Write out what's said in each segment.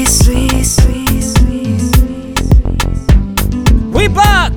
sweet, sweet, sweet, sweet. We back.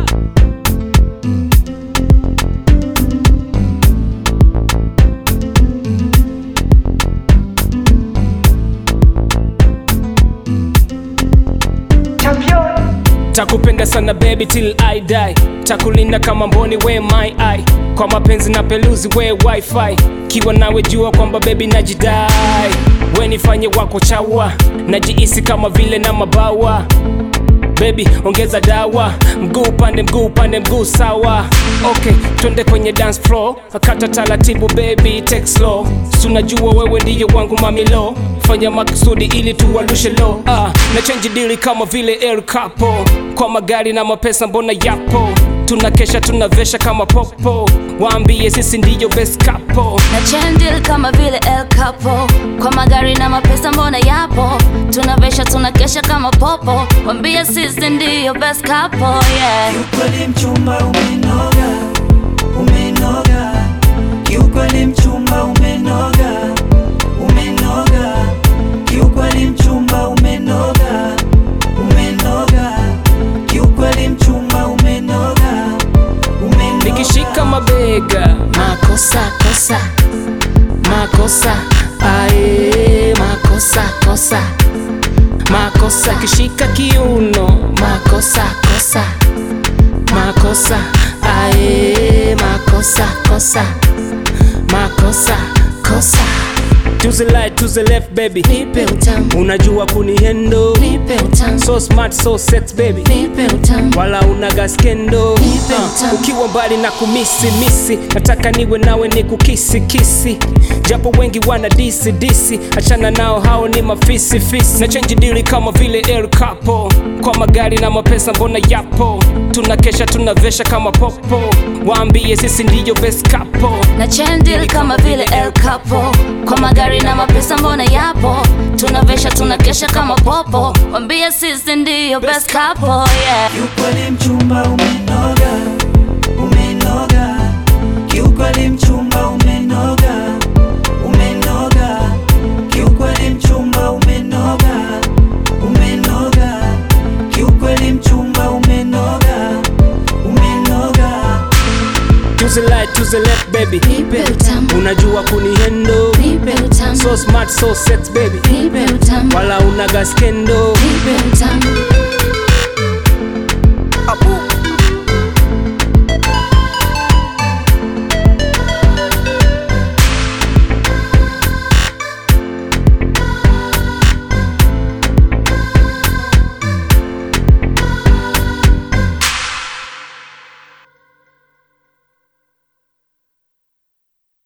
Takupenda sana baby till I die, takulinda kama mboni we my eye, kwa mapenzi na peluzi we wifi, kiwa nawe jua kwamba baby najidai, we nifanye wako chawa, najihisi kama vile na mabawa Baby ongeza dawa, mguu pande mguu pande mguu sawa. Okay, twende kwenye dance floor, akata taratibu baby, take slow. Tunajua wewe ndiyo wangu mamilo, fanya makusudi ili tuwalushe low. Ah, na change dili kama vile El Capo, kwa magari na mapesa mbona yapo tunakesha tunavesha kama popo, waambie sisi ndiyo best couple. na chendil kama vile El Capo, kwa magari na mapesa mbona yapo, tunavesha tunakesha kama popo, wambia sisi ndiyo best couple, yeah. Kiukweli mchumba umenoga, umenoga. Kiukweli mchumba umenoga, umenoga. Kiukweli mchumba umenoga, umenoga. Kiukweli mchumba umenoga, umenoga. Nikishika mabega Makosa kosa, makosa, ae, makosa kosa, makosa, kishika kiuno makosa kosa, makosa, ae, makosa kosa, makosa kosa, to the right to the left baby, nipe utamu, unajua kunihendo nipe utamu, so smart so sex baby nipe utamu, wala unaga skendo Nipe Ah, utamu. ukiwa mbali na kumisi misi nataka niwe nawe ni kukisi kisi japo wengi wana disi disi achana nao hao ni mafisi fisi na change dili kama vile El Capo kwa magari na mapesa mbona yapo tunakesha tunavesha kama popo waambie sisi ndiyo best couple na chendil kama vile El Capo, kwa magari na mapesa mbona yapo, tunavesha tunakesha kama popo, wambia sisi ndiyo best couple, yeah. Kiukweli mchumba umenoga, umenoga. Kiukweli mchumba umenoga, umenoga. Kiukweli mchumba umenoga, umenoga. Kiukweli mchumba umenoga, umenoga. to the right to the left baby Nipe utamu, unajua kunihendo nipe utamu, so smart so sex baby nipe utamu, wala unaga skendo nipe utamu,